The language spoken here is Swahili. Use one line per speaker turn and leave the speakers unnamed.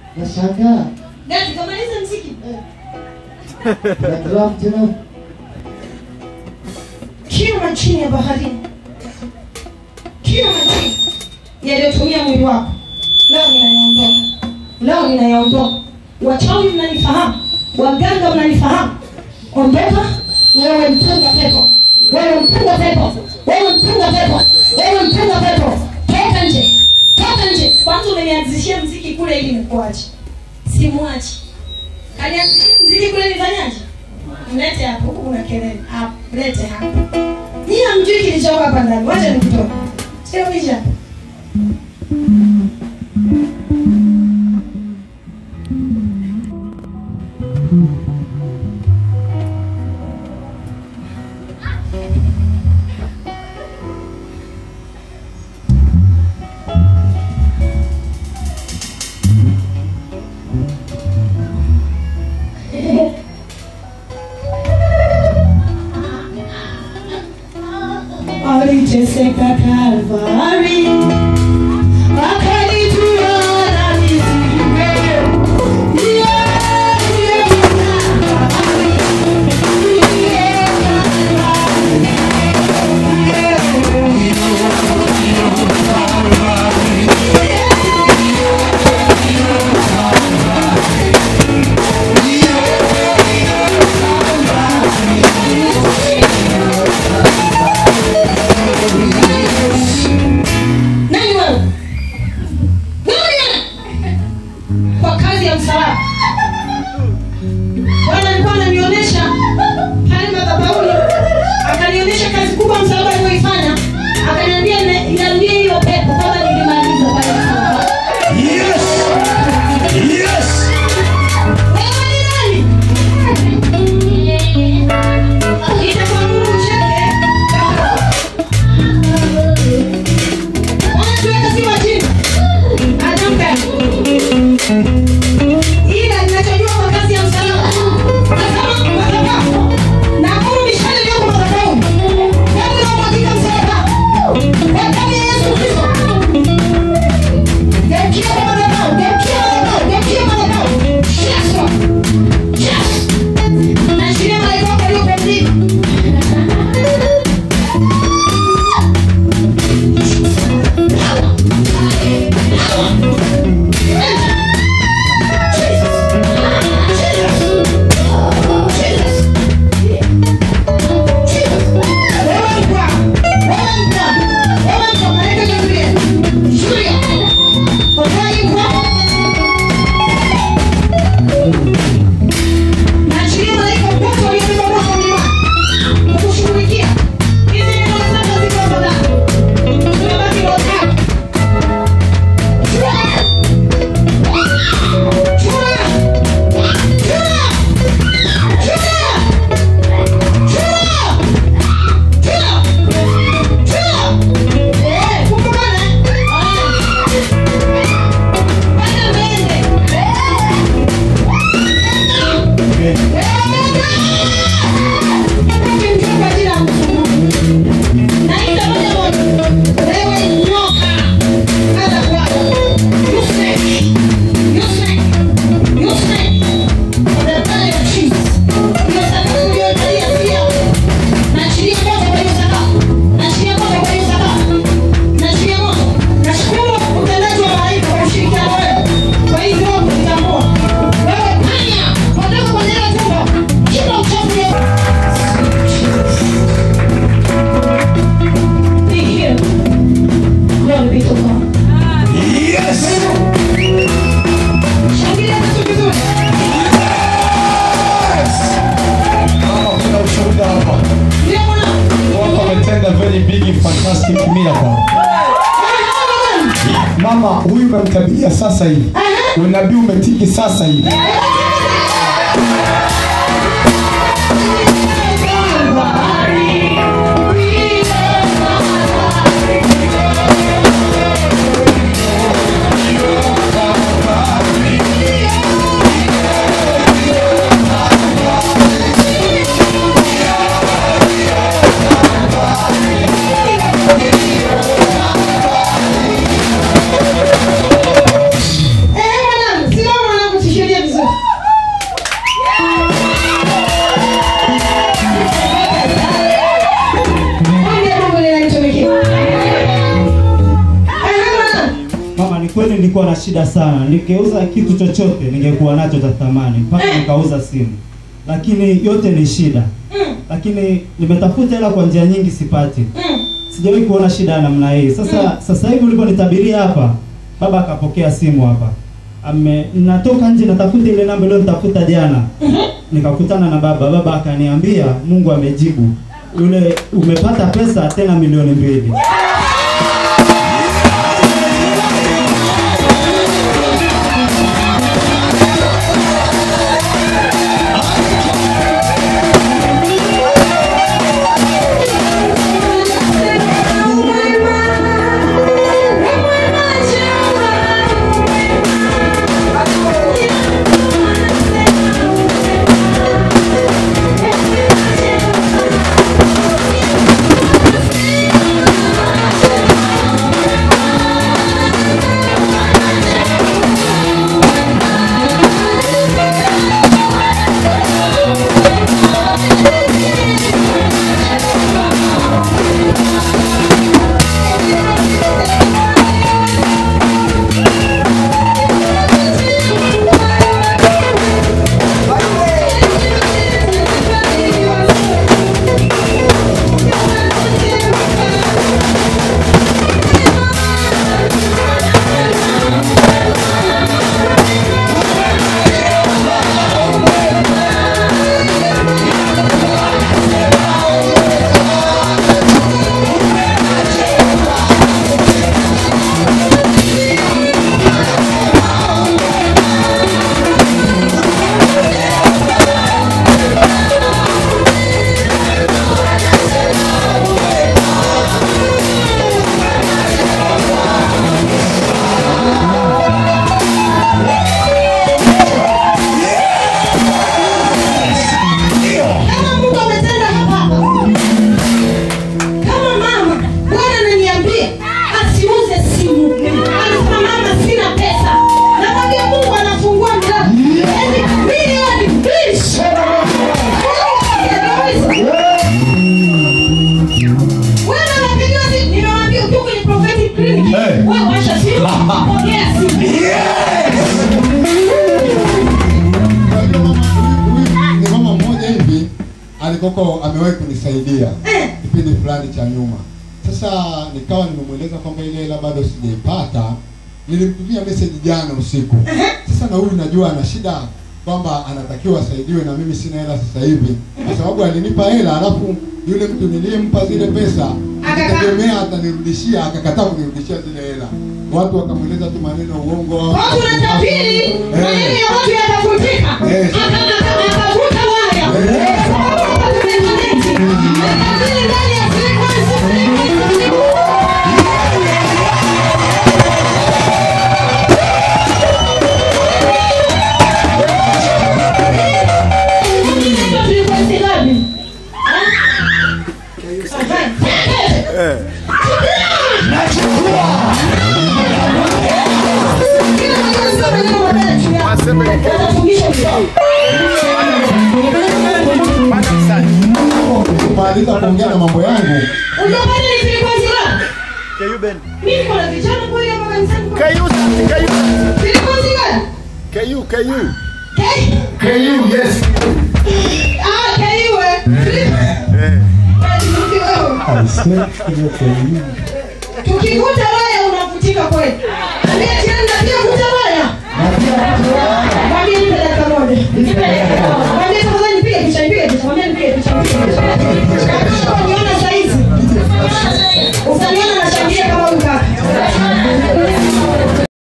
Nashangaa.
Dadi kamaliza mziki.
I love you know.
Kila chini ya baharini. Kila chini yaliyotumia mwili wako. Leo ninayaondoa. Leo ninayaondoa. Wachawi mnanifahamu. Waganga mnanifahamu. Ondoka wewe mtunga pepo. Wewe mtunga pepo. Wewe mtunga pepo. Wewe mtunga pepo. Toka nje. Toka nje. Kwanza umenianzishia mziki kule ili nikuache. Simwachi. Kanianzishia mziki kule nifanyaje? Mlete hapo, huku kuna kelele. Hapo, mlete hapo. Nyinyi hamjui kilichoko hapa ndani. Wacha nikutoe. Sio kisha. Aliteseka Kalvari, akanitua na mizigo. Yeah, yeah, Kalvari. Yeah, Kalvari. Nani wewe? Wewe ni nani? Kwa kazi ya msalaba. Bwana alikuwa ananionyesha pale madhabahuni, akanionyesha kazi kubwa msalaba aliyoifanya, akaniambia "Na- niambie hiyo pepo kama nilimaliza pale msalaba.
Yes! Yes!
Wewe ni nani? Itakuwa ngumu ucheke. Bwana tuweke sifa chini. Atamka. Ila ninachojua kwa kazi ya msalaba. Tazama madhabahu. Na amuru mishale iliyoko madhabahuni. Damu inayomwagika msalabani. Kwa damu ya Yesu Kristo. Geukia kwa madhabahu. Geukia madhabahu. Geukia madhabahu. Yes, Lord. Yes. Naachilia malaika wako waliopumzika. Kwa hivyo kutambua wewe panya, ondoka kwenye ile tumbo, kila uchafu Be healed. Glory be to God.
Yes!
Shangilia Yesu vizuri.
Mama, kuna ushuhuda hapa.
Ndio mwanangu.
Watu wametenda very big fantastic miracle. Mama, huyu umemtabiria sasa hivi. Unabii umetiki sasa hivi.
Eh, mwanangu, simama
mwanzoni nilikuwa na shida sana, nikeuza kitu chochote ningekuwa nacho cha thamani, mpaka nikauza simu, lakini yote ni shida.
Mm.
Lakini nimetafuta hela kwa njia nyingi, sipati.
Mm.
Sijawahi kuona shida ya namna hii. Sasa sasa hivi uliponitabiria hapa, baba akapokea simu hapa, ame natoka nje natafuta ile namba ile nitafuta jana, nikakutana na baba. Baba akaniambia Mungu amejibu, yule umepata pesa tena milioni mbili.
Kama Mungu ametenda hapa hapa. Kama mama, Bwana ananiambia asiuze simu. Anasema mama, sina pesa. Nakwambia Mungu anafungua milango. Yaani milioni mbili. Wewe unapigiwa simu, nimewaambia ukiwa kwenye prophetic clinic,
Hey.
wewe washa simu, pokea simu.
ni mama mmoja hivi alikoko amewahi kunisaidia
Eh.
kipindi fulani cha nyuma. Sasa nikawa nimemweleza kwamba ile hela bado sijaipata, nilimtumia message jana usiku. Sasa na huyu najua ana shida kwamba anatakiwa asaidiwe, na mimi sina hela sasa hivi, kwa sababu alinipa hela, alafu yule mtu niliyempa zile pesa
Akaka-
akitegemea atanirudishia, akakataa kunirudishia zile hela. Watu wakamweleza tu maneno ya uongo.
Watu wanatabiri maneno ya watu yatafutika.
Yes.
Aka- aka- akavuta waya. Sababu hapa tumeconnect. Natabiri ndani ya frequency. Inaitwa frequency ngapi? Eh?
Kumaliza kuongea na mambo yangu
KU, KU.
KU, yes.
tukivuta waya unavutika kweli aliyetienda pia vuta waya mwambie nipe dakika moja mwambie tafadhali nipige picha nipige picha mwambie nipige picha nipige picha